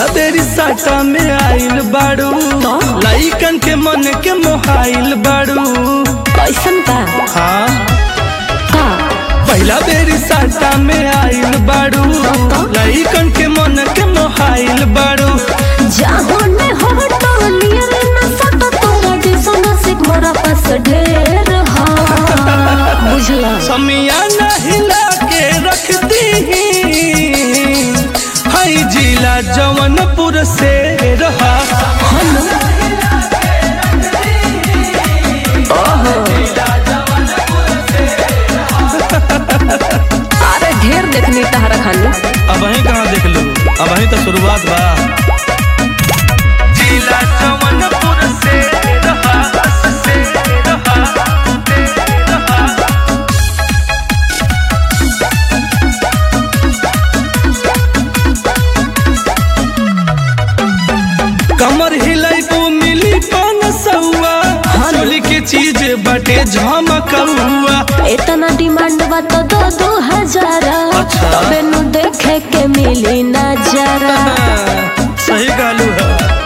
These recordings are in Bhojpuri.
पहिला बेरी साटा में आइल बाड़ू लइकन के मन के मोहाइल बाड़ू कैसन का हाँ का पहिला बेरी साटा में आइल बाड़ू लइकन के मन के मोहाइल बाड़ू जाहो ने हो तो नियर न सत तोरा जैसन से मोरा पास ढेर हा बुझला समिया हिला के रख दी हई जिला जवनपुर से रहा हनु अरे ढेर देखनी तहरा खानी अब वही कहाँ देख लू अब वही तो शुरुआत बा जिला जवनपुर से रहा से रहा से रहा कमर हिलाई को मिली पान सौआ चोली के चीज बटे झमकौआ इतना डिमांड बा तो दो दो हजार अच्छा। तबे नु देखे के मिली नजारा सही गालू है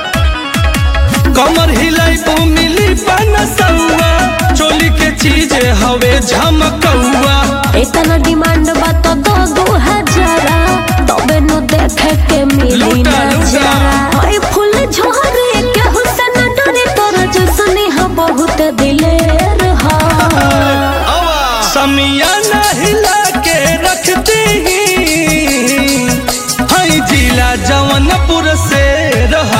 कमर हिलाई को मिली पान सौआ चोली के चीज हवे झमकौआ इतना डिमांड बा तो दो दो हजार तबे नु देखे के मिली लूटा, लूटा। नजारा ओए फूल झोरे के हुसन डरे तोरा जैसने हा बहुत दिलेर हा समिया हिला के रखती हई जिला जवनपुर से रहा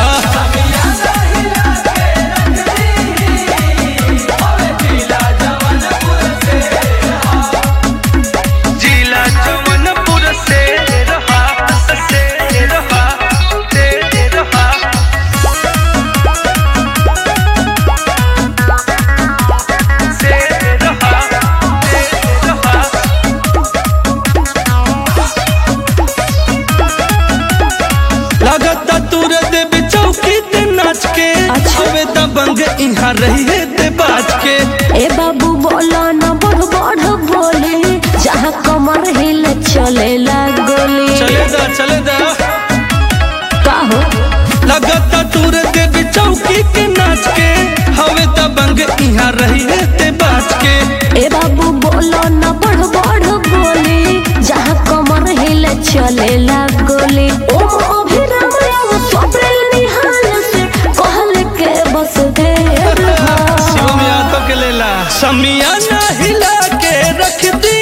जिला जवनपुर से रहा से रहा से रहा से रहा से रहा लगता तूर देव चौकी ते नाच के अच्छा। हवे दबंग इहाँ रही है ते बाज के ए बाबू बोला न बढ़ बढ़ बोले जहाँ कमर हिल चले गोली चले दा चले दा का हो लगता तूर देव चौकी के नाच के हवे दबंग इहाँ रही है ते बाज के ए बाबू बोलो न बढ़ बढ़ बोले जहाँ कमर हिल चले गोली ओ अभिराम राव स्वप्निल निहाल से कहल के बस देर हा। शिवम यादव के लेला समिया हिला के रख दी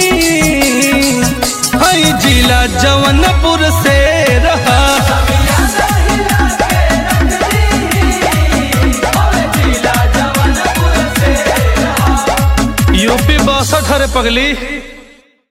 हई जिला जवनपुर से रहा यूपी बासठ हरे पगली